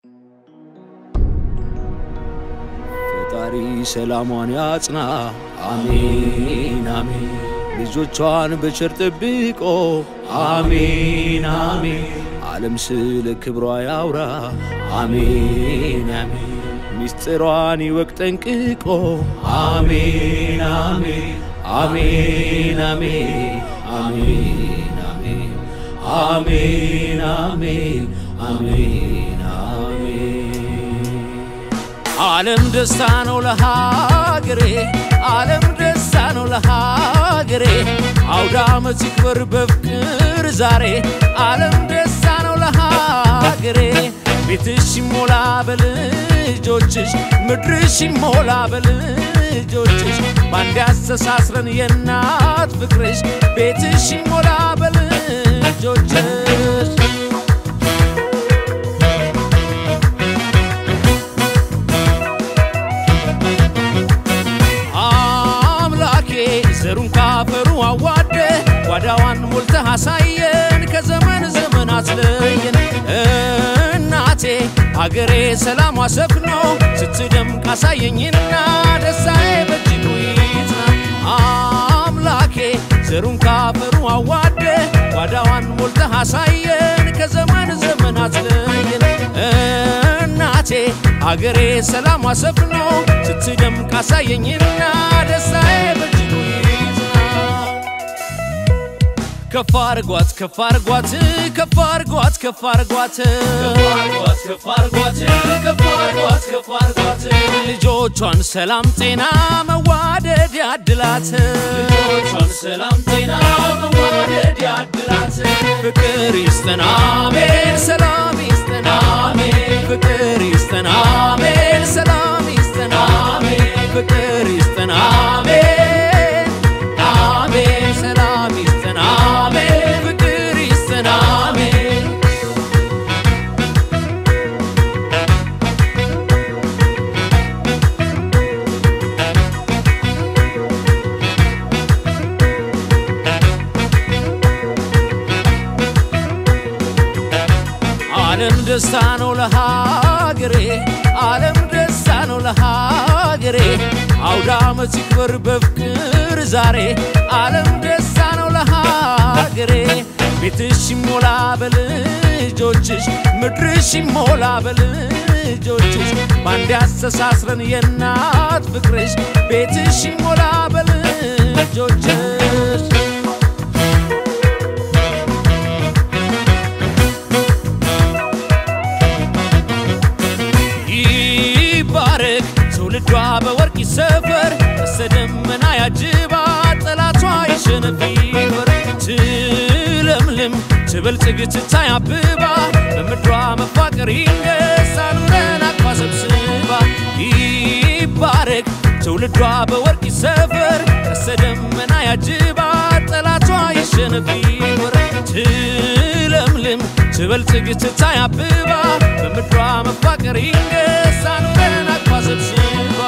ፈጣሪ ሰላሟን ያጽና፣ አሜን አሜን። ልጆቿን በቸር ጠብቆ፣ አሜን አሜን። ዓለም ስለ ክብሯ ያውራ፣ አሜን አሜን። ሚስጥሯን ይወቅ ጠንቅቆ፣ አሜን አሜን አሜን አሜን አሜን አሜን አሜን አሜን አሜን አሜን። ዓለም ደስታ ነው ለሀገሬ፣ ዓለም ደስታ ነው ለሀገሬ። አውደ ዓመት ይክበር በፍቅር ዛሬ፣ ዓለም ደስታ ነው ለሀገሬ። ቤትሽ ይሞላ በልጆችሽ፣ ምድርሽ ይሞላ በልጆችሽ። ባንድ ያስተሳስረን የእናት ፍቅርሽ፣ ቤትሽ ይሞላ በልጆችሽ። አምላኬ ዘሩን ካፈሩ አዋደ ጓዳዋን ሞልተህ አሳየን ከዘመን ዘመን አትለየን። እናቴ አገሬ ሰላሟ ሰፍኖ ስትደምቅ አሳየኝና ደስታዬ በእጅጉ ይጽና። አምላኬ ዘሩን ካፈሩ አዋደ ጓዳዋን ሞልተህ አሳየን ከዘመን ዘመን አትለየን። እናቴ አገሬ ሰላሟ ሰፍኖ ስትደምቅ አሳየኝና ደስታዬ በእጅጉ ይጽና። ከፍ አርጓት ከፍ አርጓት ከፍ አርጓት ከፍ አርጓት ልጆቿን ሰላም ጤና መዋደድ ያድላት ፍቅር ይስጠን አሜን ሰላም ይስጠን አሜን ፍቅር ይስጠን አሜን ሰላም ይስጠን አሜን ፍቅር ይስጠን አሜን አሜን ሰላም ይስጠን አሜን ፍቅር ይስጠን አሜን ዓለም ደስታ ነው ለሀገሬ፣ ዓለም ደስታ ነው ለሀገሬ። አውደ ዓመት ይክበር በፍቅር ዛሬ፣ ዓለም ደስታ ነው ለሀገሬ። ቤትሽ ይሞላ በልጆችሽ፣ ምድርሽ ይሞላ በልጆችሽ። ባንድ ያስተሳስረን የእናት ፍቅርሽ፣ ቤትሽ ይሞላ በልጆችሽ። ይባረክ ትውልዷ በወርቅ ይሰፈር፣ በደመና ያጅባ ጠላቷ ይሸነፍ ይክበር። ትለምልም ትበልጽግ ትታይ አብባ፣ በምድሯ መፋቀር ይንገስ አኑረን አቅፋ ሰብስባ። ይባረክ ትውልዷ በወርቅ ይሰፈር፣ በደመና ያጅባ ጠላቷ ይሸነፍ ይክበር። ትለምልም ትበልጽግ ትታይ አብባ፣ በምድሯ መፋቀር ይንገስ አኑረን አቅፋ ሰብስባ።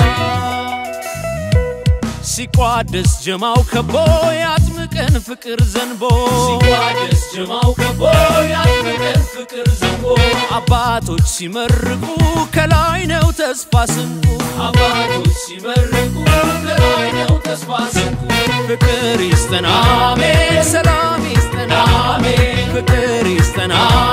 ሲቋደስ ጀማው ከቦ ያጥምቀን ፍቅር ዘንቦ ሲቋደስ ጀማው ከቦ ያጥምቀን ፍቅር ዘንቦ አባቶች ሲመርቁ ከላይ ነው ተስፋ ስንቁ አባቶች ሲመርቁ ከላይ ነው ተስፋ ስንቁ ፍቅር ይስጠን አሜን ሰላም ይስጠን አሜን ፍቅር ይስጠን